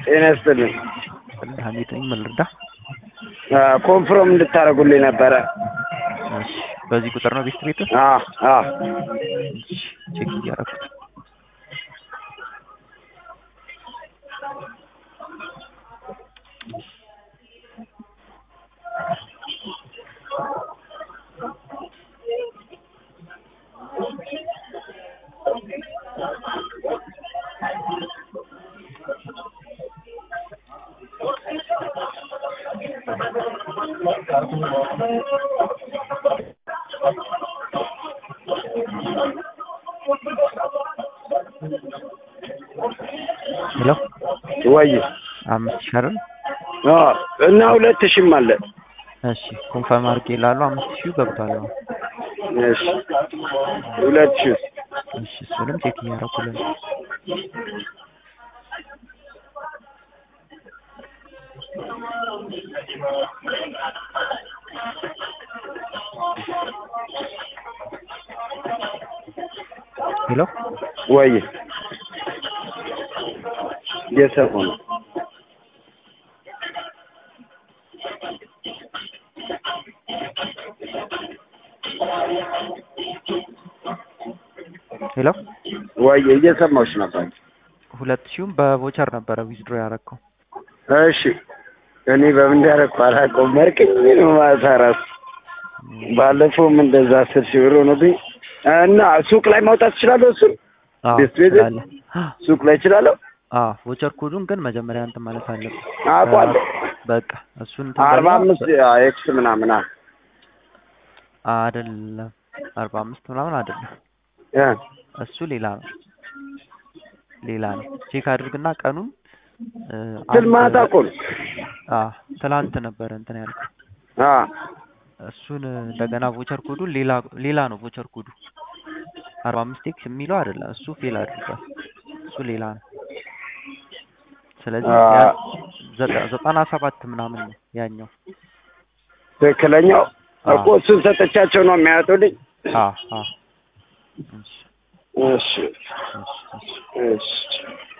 ጤና ይስጥልኝ። ሀሜት ነኝ። ምን ልርዳ? ኮንፍሮም እንድታደርጉልኝ ነበረ። እሺ፣ በዚህ ቁጥር ነው ቤት ቤት አ አ ቼክ እያደረኩት ሄሎ ወይ አምስት ሺህ አይደል? አ እና ሁለት ሺህም አለ። እሺ ኮንፈርም አድርጌ እላለሁ። አምስት ሺህ ገብቷል። አሁን እሺ ሁለት ሺህ እሺ፣ እሱንም ቼክ እያደረኩልን ነው። ሄሎ ወይ እየሰሙ ነው። ሄሎ ወይ እየሰማሁሽ ነበር። ሁለት ሺህም በቮቸር ነበረ ዊዝድሮ ያደረግከው። እሺ እኔ በምን እንዳደረኩ አላውቀውም። መርቅኝ ነው ማታ እራሱ ባለፈውም እንደዛ አስር ሺህ ብር ሆኖብኝ እና ሱቅ ላይ ማውጣት እችላለሁ። እሱን አዎ ቤት ቤት ትችላለህ። ሱቅ ላይ እችላለሁ። አዎ ቮቸር ኮዱን ግን መጀመሪያ እንትን ማለት አለብህ። አውቀዋለሁ። በቃ እሱን እንትን አርባ በልና አምስት ኤክስ ምናምን አ- አይደለም አርባ አምስት ምናምን አይደለም። እ እሱ ሌላ ነው ሌላ ነው። ቼክ አድርግና ቀኑን እ፣ ስል አንድ- ማታ እኮ ነው። አ ትላንት ነበረ እንትን ያልከው አ እሱን እንደገና ቮቸር ኮዱ ሌላ ሌላ ነው። ቮቸር ኮዱ አርባ አምስት ኤክስ የሚለው አይደለም። እሱ ፌል አድርጓል። እሱ ሌላ ነው። ስለዚህ አ ያ- ዘጠ- ዘጠና ሰባት ምናምን ነው ያኛው። ትክክለኛው አ እኮ እሱን ሰጠቻቸው ነው የሚያወጡልኝ። አ አ እሺ እሺ እሺ እሺ እሺ